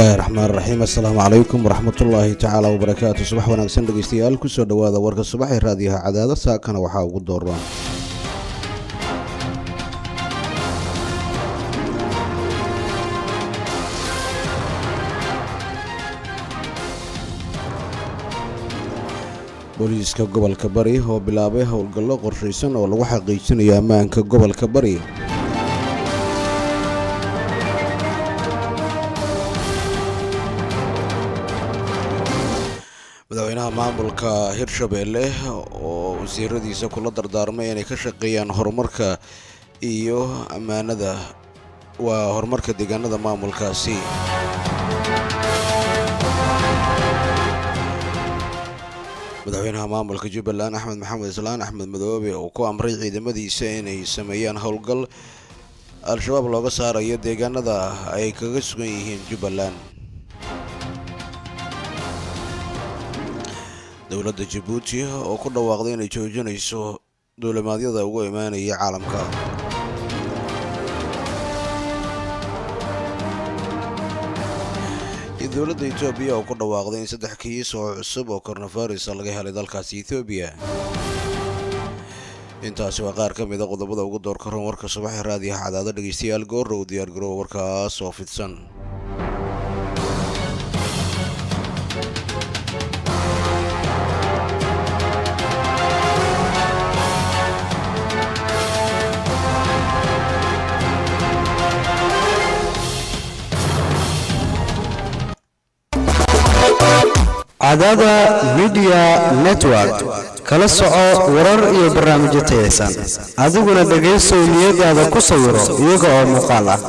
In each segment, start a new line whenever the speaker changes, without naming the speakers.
bismillahi raxmaan raxiim assalaamu calaykum waraxmatullaahi tacaala wabarakaatu subax wanaagsan dhegeystayaal kusoo dhowaada warka subax ee raadiyaha cadaada saakana waxaa ugu dooran booliiska gobolka bari oo bilaabay howlgallo qorshaysan oo lagu xaqiijinayo ammaanka gobolka bari madaxweynaha maamulka hirshabeelle oo wasiiradiisa kula dardaarmay inay ka shaqeeyaan horumarka iyo ammaanada waa horumarka deegaanada maamulkaasi madaxweynaha maamulka jubbaland axmed maxamed islaan axmed madoobe oo ku amray ciidamadiisa inay sameeyaan howlgal al-shabaab looga saarayo deegaanada ay kaga sugan yihiin jubbaland dowladda jabuuti oo ku dhawaaqday inay joojinayso duulimaadyada ugu imaanaya caalamka iyo dowladda etoobiya oo ku dhawaaqday in saddex kiis oo cusub oo koronavirus laga helay dalkaasi etoobiya intaasi waa qaar ka mid a qodobada ugu doorka ron warka subaxee raadiyaha cadaado dhegeystayaal goorrow diyaargaroow warkaas oo fidsan
cadaada midiya network kala soco warar iyo barnaamijyo tayaysan adiguna dhegaysow niyadaada ku sawiro iyaga oo muuqaal ah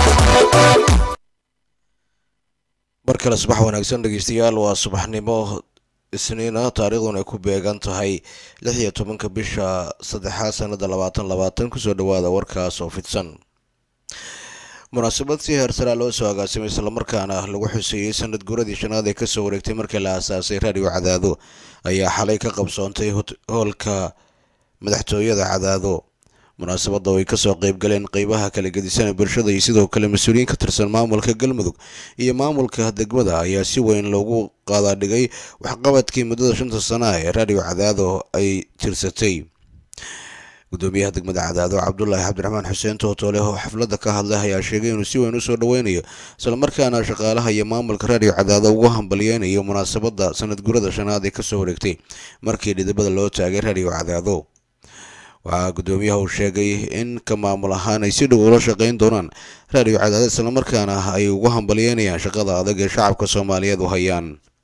mar kale subax wanaagsan dhegeystayaal waa subaxnimo isniina taariikhduna ay ku beegan tahay lix iyo tobanka bisha saddexaad sanada labaatan labaatan kusoo dhawaada warkaas oo fidsan munaasabad si heersaraa loo soo agaasimay islamarkaana lagu xuseeyey sanad guuradii shanaad ee kasoo wareegtay markii la aasaasay raadiyo cadaado ayaa xalay ka qabsoontay hoolka madaxtooyada cadaado munaasabadda oo ay kasoo qeybgaleen qeybaha kala gedisan bulshada iyo sidoo kale mas-uuliyiin ka tirsan maamulka galmudug iyo maamulka degmada ayaa si weyn loogu qaadaadhigay waxqabadkii muddada shanta sana ee raadiyo cadaado ay tirsatay gudoomiyaha degmada cadaado cabdulaahi cabdiraxmaan xuseen tootoole oo xafladda ka hadlay ayaa sheegay inuu si weyn usoo dhoweynayo islamarkaana shaqaalaha iyo maamulka raadiyo cadaado ugu hambalyeynayo munaasabadda sanad gurada shanaad ee kasoo wareegtay markii dhidibada loo taagay raadiyo cadaado waxaa gudoomiyaha uu sheegay in ka maamul ahaan ay si dhow ula shaqeyn doonaan raadiyo cadaado islamarkaana ay ugu hambalyeynayaan shaqada adag ee shacabka soomaaliyeed u hayaan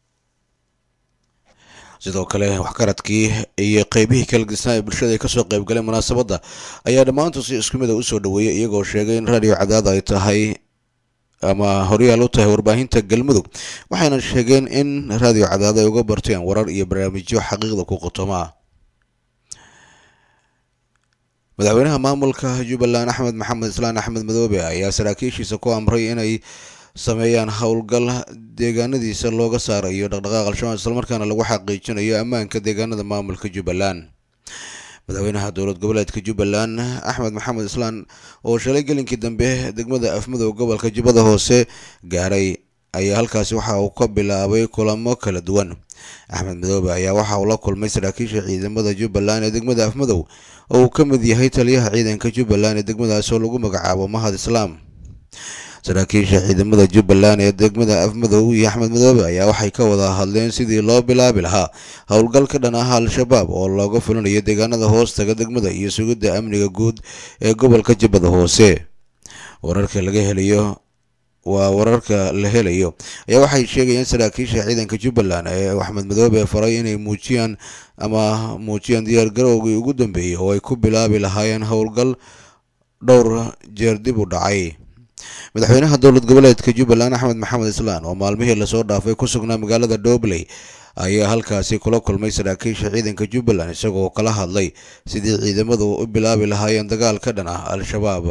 sidoo kale waxkaradkii iyo qeybihii kala gedisnaa ee bulshada ay kasoo qeybgaleen munaasabadda ayaa dhammaantood si isku mid a usoo dhaweeyay iyagoo sheegay in raadiyo cadaada ay tahay ama horyaal u tahay warbaahinta galmudug waxayna sheegeen in raadiyo cadaado ay uga barteen warar iyo barnaamijyo xaqiiqda ku qotoma madaxweynaha maamulka jubbaland axmed maxamed islaan axmed madoobe ayaa saraakiishiisa ku amray inay sameeyaan howlgal deegaanadiisa looga saarayo dhaqdhaqaaq al-shabaab islamarkaana lagu xaqiijinayo ammaanka deegaanada maamulka jubbaland madaxweynaha dowlad goboleedka jubbaland axmed maxamed islaan oo shalay gelinkii dambe degmada afmadow gobolka jubbada hoose gaaray ayaa halkaasi waxa uu ka bilaabay kulamo kala duwan axmed madoobe ayaa waxa uu la kulmay saraakiisha ciidamada jubbaland ee degmada afmadow oo uu ka mid yahay taliyaha ciidanka jubbaland ee degmadaas oo lagu magacaabo mahad islaam saraakiisha ciidamada jubbaland ee degmada afmadow iyo axmed madoobe ayaa waxay ka wada hadleen sidii loo bilaabi lahaa howlgal ka dhan ah al-shabaab oo looga fulinayo deegaanada hoostaga degmada iyo sugidda amniga guud ee gobolka jubbada hoose wararka laga helayo waa wararka la helayo ayaa waxay sheegayeen saraakiisha ciidanka jubbaland ee axmed madoobe faray inay muujiyaan ama muujiyaan diyaargarowgii ugu dambeeyey oo ay ku bilaabi lahaayeen howlgal dhowr jeer dib u dhacay madaxweynaha dowlad goboleedka jubbaland axmed maxamed islaan oo maalmihii lasoo dhaafay ku sugnaa magaalada dhobley ayaa halkaasi kula kulmay saraakiisha ciidanka jubbaland isagoo kala hadlay sidii ciidamadu u bilaabi lahaayeen dagaal ka dhan ah al-shabaab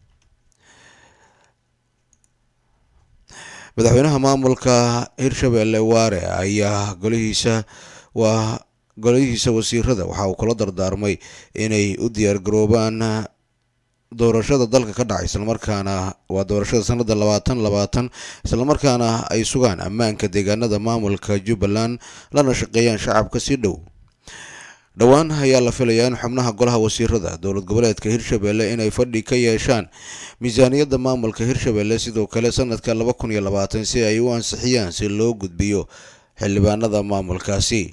madaxweynaha maamulka hirshabeelle waare ayaa golihiisa waa golihiisa wasiirada waxa uu kula dardaarmay inay u diyaargaroobaan doorashada dalka ka dhacay islamarkaana waa doorashada sanada labaatan labaatan islamarkaana ay sugaan ammaanka deegaanada maamulka jubbaland lana shaqeeyaan shacabka si dhow dhowaan ayaa la filayaa in xubnaha golaha wasiirada dowlad goboleedka hirshabelle inay fadhi ka yeeshaan miisaaniyadda maamulka hirshabelle sidoo kale sanadka laba kun iyo labaatan si ay u ansixiyaan si loo gudbiyo xildhibaanada maamulkaasi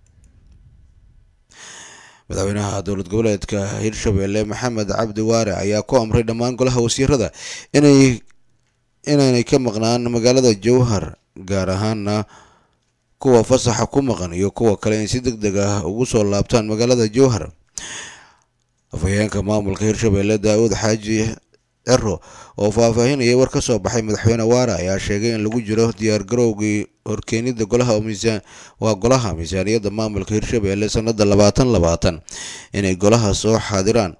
madaxweynaha dowlad goboleedka hirshabelle maxamed cabdi waare ayaa ku amray dhammaan golaha wasiirada inay inaanay ka maqnaan magaalada jowhar gaar ahaana kuwa fasaxa ku maqan iyo kuwa kale in si deg deg ah ugu soo laabtaan magaalada jowhar afhayeenka maamulka hirshabelle daa-uud xaaji cero oo faahfaahinayay war ka soo baxay madaxweyne waare ayaa sheegay in lagu jiro diyaar garowgii horkeenida golaha miisaan waa golaha miisaaniyadda maamulka hirshabelle sanada labaatan labaatan inay golaha soo xaadiraan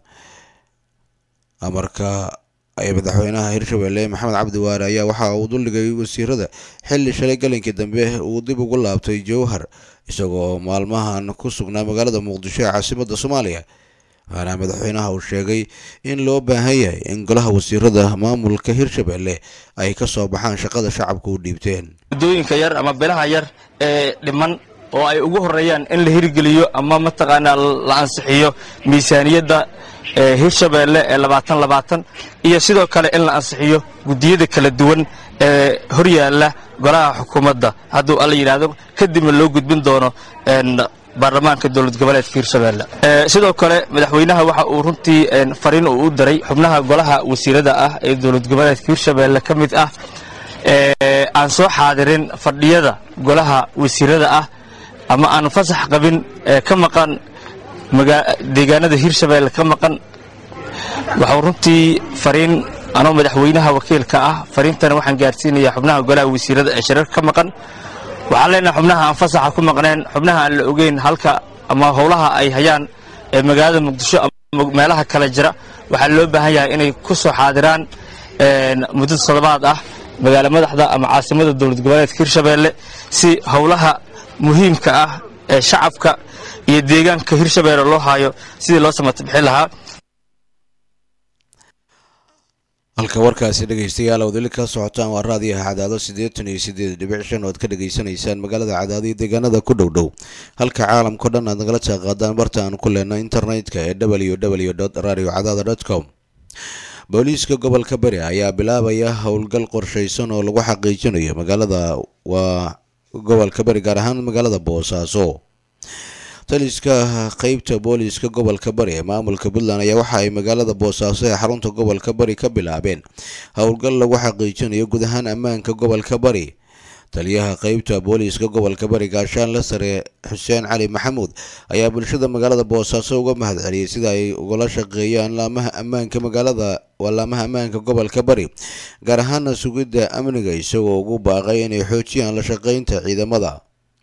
amarka ay madaxweynaha hirshabelle maxamed cabdi waare ayaa waxa uu duldhigay wasiirada xilli shalay galinkii dambe uu dib ugu laabtay jowhar isagoo maalmahan ku sugnaa magaalada muqdisho ee caasimadda soomaaliya waxaana madaxweynaha uu sheegay in loo baahan yahay in golaha wasiirada maamulka hirshabelle ay ka soo baxaan shaqada shacabka u dhiibteen
muddooyinka yar ama bilaha yar ee dhiman oo ay ugu horreeyaan in la hirgeliyo ama mataqaanaa la ansixiyo miisaaniyadda hirshabelle ee labaatan labaatan iyo sidoo kale in la ansixiyo guddiyada kala duwan ee horyaalla golaha xukuumadda hadduu alla yidhaahdo kadibna loo gudbin doono baarlamaanka dowlad goboleedka hirshabelle sidoo kale madaxweynaha waxa uu runtii fariin uu u daray xubnaha golaha wasiirada ah ee dowlad goboleedka hirshabelle ka mid ah aan soo xaadirin fadhiyada golaha wasiirada ah ama aan fasax qabin ka maqan deegaanada hirshabelle ka maqan waxuu runtii fariin anoo madaxweynaha wakiilka ah fariintana waxaan gaarsiinayaa xubnaha golaha wasiirada ee shirarka ka maqan waxaan leenahay xubnaha aan fasaxa ku maqneen xubnaha aan la ogeyn halka ama howlaha ay hayaan ee magaalada muqdisho ama meelaha kale jira waxaa loo baahan yahay inay ku soo xaadiraan muddo toddobaad ah magaalo madaxda ama caasimada dowlad goboleedka hirshabelle si howlaha muhiimka ah ee shacabka iyo deegaanka hirshabelle loo haayo sidii loo samata bixin lahaa
halka warkaasi dhegaystayaal ood weli ka socotaan waa raadiyaha cadaado siddeetan iyo siddeed dhibic shan ood ka dhegaysanaysaan magaalada cadaado iyo deegaanada ku dhow dhow halka caalamkao dhan aad nagala jaaqaadaan barta aan ku leenno internetka ee w w radio cadaada dot com booliiska gobolka bari ayaa bilaabaya howlgal qorshaysan oo lagu xaqiijinayo magaalada waa gobolka bari gaar ahaan magaalada boosaaso taliska qeybta booliiska gobolka bari ee maamulka puntland ayaa waxa ay magaalada boosaaso ee xarunta gobolka bari ka bilaabeen howlgal lagu xaqiijinayo guud ahaan ammaanka gobolka bari taliyaha qeybta booliiska gobolka bari gaashaanle sare xuseen cali maxamuud ayaa bulshada magaalada boosaaso uga mahad celiyey sida ay ugala shaqeeyaan laamaha ammaanka magaalada waa laamaha ammaanka gobolka bari gaar ahaana sugidda amniga isagoo ugu baaqay inay xoojiyaan la shaqeynta ciidamada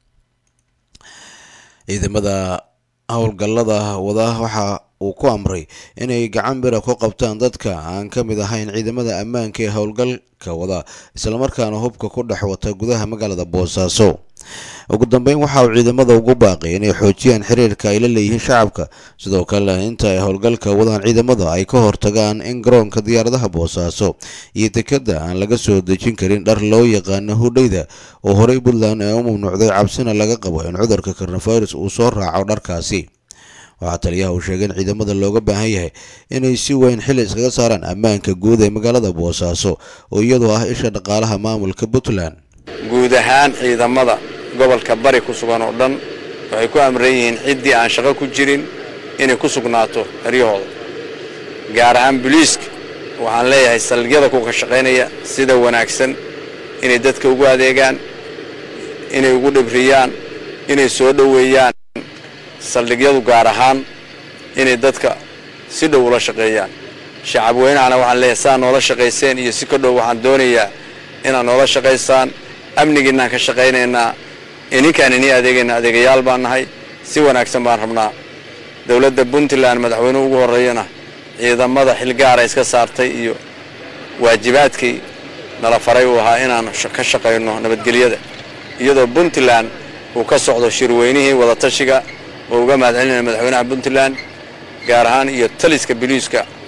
ciidamada howlgallada wada waxa uu ku amray inay gacan bira ku qabtaan dadka aan ka mid ahayn ciidamada ammaanka ee howlgalka wada islamarkaana hubka ku dhex wata gudaha magaalada boosaaso ugu dambeyn waxa uu ciidamada ugu baaqay inay xoojiyaan xiriirka ay la leeyihiin shacabka sidoo kale inta ay howlgalka wadaan ciidamada ay ka hortagaan in garoonka diyaaradaha boosaaso iyo dekadda aan laga soo dejin karin dhar loo yaqaano hudhayda oo horey puntland ee u mamnuucday cabsina laga qabo in cudurka coronavirus uu soo raaco dharkaasi waxaa taliyaha uu sheegay in ciidamada looga baahan yahay inay si weyn xili iskaga saaraan ammaanka guud ee magaalada boosaaso oo iyadoo ah isha dhaqaalaha maamulka puntland
guud ahaan ciidamada gobolka bari ku sugan oo dhan waxay ku amran yihiin ciddii aan shaqo ku jirin inay ku sugnaato eryahooda gaar ahaan buliiska waxaan leeyahay saldhigyada kuka shaqaynaya sida wanaagsan inay dadka ugu adeegaan inay ugu dhibriyaan inay soo dhoweeyaan saldhigyadu gaar ahaan inay dadka si dhow ula shaqeeyaan shacab weynahana waxaan leeyahay saa noola shaqayseen iyo si ka dhow waxaan doonayaa inaad noola shaqaysaan amnigiinaan ka shaqaynaynaa ininkaan inii adeegayna adeegayaal baan nahay si wanaagsan baan rabnaa dowladda puntland madaxweynuhu ugu horreeyana ciidamada xilgaara iska saartay iyo waajibaadkii nala faray uu ahaa inaan ka shaqayno nabadgelyada iyadoo puntland uu ka socdo shirweynihii wadatashiga oo uga mahad celinaya madaxweynaha puntland gaar ahaan iyo taliska biliiska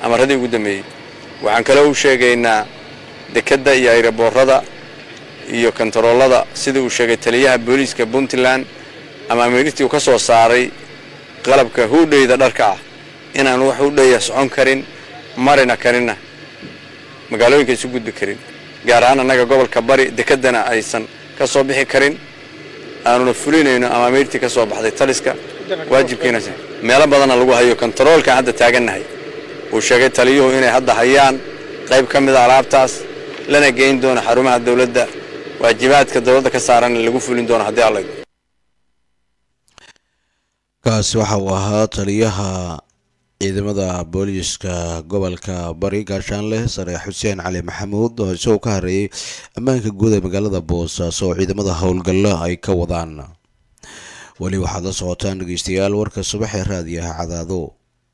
amaradii ugu dambeeyey waxaan kaloo u sheegaynaa dekedda iyo ayraboorada iyo kontaroolada sida uu sheegay taliyaha booliiska puntland ama amiirtii uu ka soo saaray qalabka huudhayda dharka ah inaan wax hudhaya socon karin marina karinna magaalooyinka isu gudbi karin gaar ahaan annaga gobolka bari dekeddana aysan ka soo bixi karin aanuna fulinayno ama amiirtii ka soo baxday taliska waajibkiina meelo badanna lagu hayo kontaroolkan hadda taagannahay uu sheegay taliyuhu inay hadda hayaan qayb ka mida alaabtaas lana geyn doono xarumaha dawladda waajibaadka dawladda ka saaranna lagu fulin doono haddii alla
kaasi waxa uu ahaa taliyaha ciidamada booliiska gobolka bari gaashaanleh sare xuseen cali maxamuud oo isagoo ka hareeyay ammaanka guud ee magaalada boosaaso oo ciidamada howlgalla ay ka wadaan weli waxaad la socotaan dhegeystayaal warka subax ee raadiyaha cadaado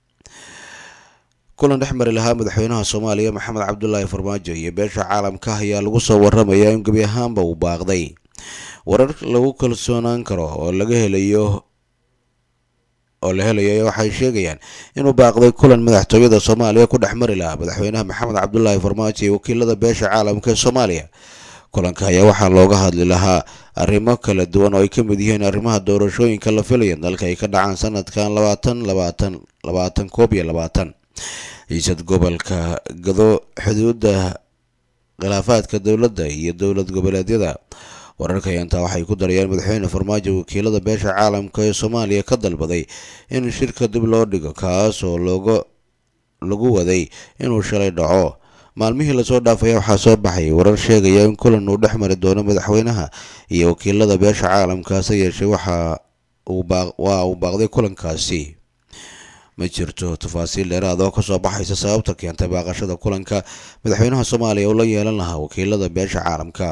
kulan dhex mari lahaa madaxweynaha soomaaliya maxamed cabdulaahi farmaajo iyo beesha caalamka ayaa lagu soo waramayaa in gebi ahaanba uu baaqday warar lagu kalsoonaan karo oo laga helayo oo la helayo waxay sheegayaan inuu baaqday kulan madaxtooyada soomaaliya ku dhex mari lahaa madaxweynaha maxamed cabdulaahi farmaajo iyo wakiilada beesha caalamka ee soomaaliya kulanka ayaa waxaa looga hadli lahaa arrimo kala duwan oo ay ka mid yihiin arrimaha doorashooyinka la filaya dalka ay ka dhacaan sanadkan labaatan labaatan labaatan koob iyo labaatan ciisad gobolka gado xuduudda khilaafaadka dowladda iyo dowlad goboleedyada wararka intaa waxay ku darayaan madaxweyne farmaajo wakiilada beesha caalamka ee soomaaliya ka dalbaday in shirka dib loo dhigo kaas oo looga lagu waday inuu shalay dhaco maalmihii lasoo dhaafaya waxaa soo baxay warar sheegaya in kulan uu dhex mari doono madaxweynaha iyo wakiilada beesha caalamka hase yeeshee waxa waa uu baaqday kulankaasi ma jirto tafaasiil dheeraad oo kasoo baxaysa sababta keentay baaqashada kulanka madaxweynaha soomaaliya oo la yeelan lahaa wakiilada beesha caalamka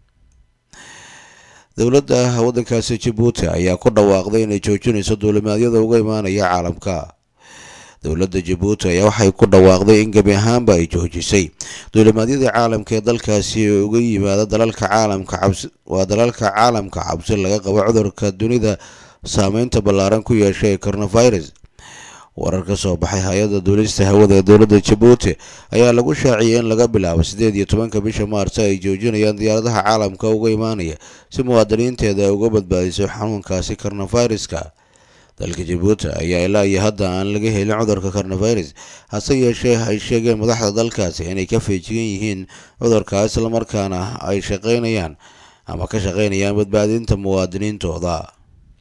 dowladda waddankaasi jabuuti ayaa ku dhawaaqday inay joojinayso duulimaadyada uga imaanaya caalamka dowladda jabuuti ayaa waxay ku dhawaaqday in gebi ahaanba ay joojisay duulimaadyadii caalamka ee dalkaasi uga yimaada dalalka caalamka cabsi waa dalalka caalamka cabsi laga qabo cudurka dunida saameynta ballaaran ku yeeshay ee coronavirus warar ka soo baxay hay-adda duulista hawada ee dowladda jabuuti ayaa lagu shaaciyay in laga bilaabo siddeed iyo tobanka bisha maarso ay joojinayaan diyaaradaha caalamka uga imaanaya si muwaadiniinteeda ay uga badbaadiso xanuunkaasi coronaviruska dalka jabuuti ayaa ilaa iyo hadda aan laga helin cudurka coronavirus hase yeeshee ay sheegeen madaxda dalkaasi inay ka feejigan yihiin cudurka islamarkaana ay shaqaynayaan ama ka shaqaynayaan badbaadinta muwaadiniintooda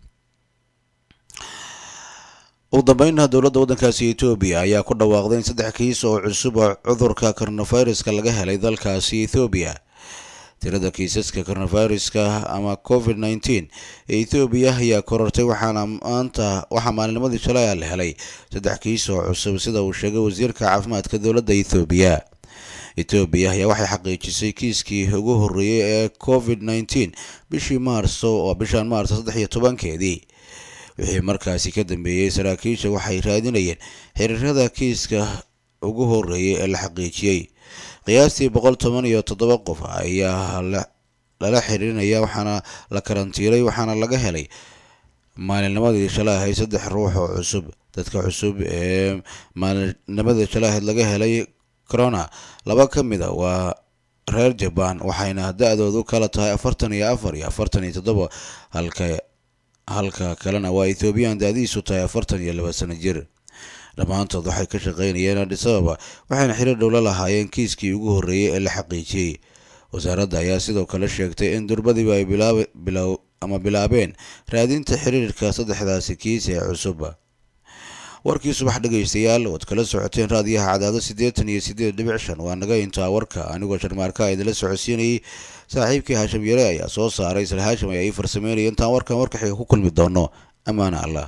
ugu dambeynna dowladda waddankaasi etoobiya ayaa ku dhawaaqday in saddex kiis oo cusub oo cudurka coronaviruska laga helay dalkaasi ethoobiya tirada kiisaska coronaviruska ama covid nneteen ee ethoobiya ayaa korortay waxaana maanta waxaa maalinimadii shalay la helay saddex kiis oo cusub sida uu sheegay wasiirka caafimaadka dowladda ethoobiya etoobiya ayaa waxay xaqiijisay kiiskii ugu horreeyey ee covid nneteen bishii maarso oo bishan maarso saddex iyo tobankeedii wixii markaasi ka dambeeyey saraakiisha waxay raadinayeen xiriirada kiiska ugu horreeyay ee la xaqiijiyey qiyaastii boqol toban iyo toddoba qof ayaa lala xiriirinaya waxaana la karantiiray waxaana laga helay maalinnimadii shalay ahayd saddex ruux oo cusub dadka cusub ee maalinnimadii shalay ahayd laga helay corona laba ka mid a waa reer jabaan waxayna da-doodu kala tahay afartan iyo afar iyo afartan iyo toddoba halka halka kalena waa ethoobiyan da-diisu tahay afartan iyo laba sano jir dhammaantood waxay ka shaqaynayeen adhis ababa waxayna xiriir dhowla lahaayeen kiiskii ugu horreeyey ee la xaqiijiyey wasaaradda ayaa sidoo kale sheegtay in durbadiiba ay bilaab ama bilaabeen raadinta xiriirka saddexdaasi kiis ee cusub warkii subax dhegaystayaal ood kala socoteen raadiyaha cadaado siddeetan iyo siddeed dhibic shan waa naga intaa warka anigoo sharmaarka idinla socodsiinayay saaxiibkii haashim yare ayaa soo saaray isla haashim ayaa ii farsameynaya intaan warkan warka xiga ku kulmi doono ammaana allah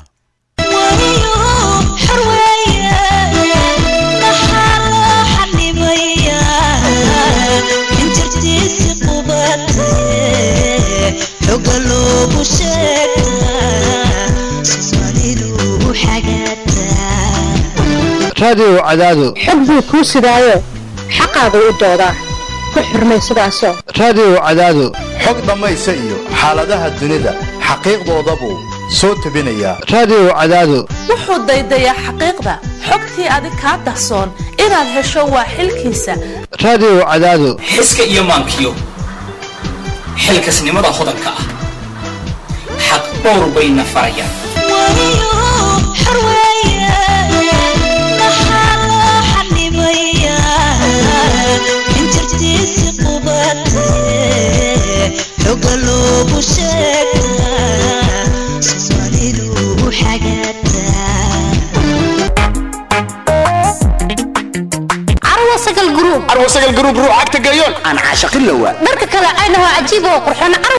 raadiyo cadaado
xog buu kuu sidaayo xaqaagu u doodaa ku xurmay sidaasoo
raadiyo cadaado
xog dhammaysa iyo xaaladaha dunida xaqiiqdoodabuu soo tabinaya
raadiyo cadaado
wuxuu daydayaa xaqiiqda xogtii adig kaa dahsoon inaad hesho waa xilkiisa
raadiyo cadaado
xiska iyo maankiyo xilkasnimada hodanka ah xaq dhowr bayna farayaan
arwasagal gruub
arwasagal gruub ruucagta gayoon
dharka kale aynaho cajiib oo qurxoon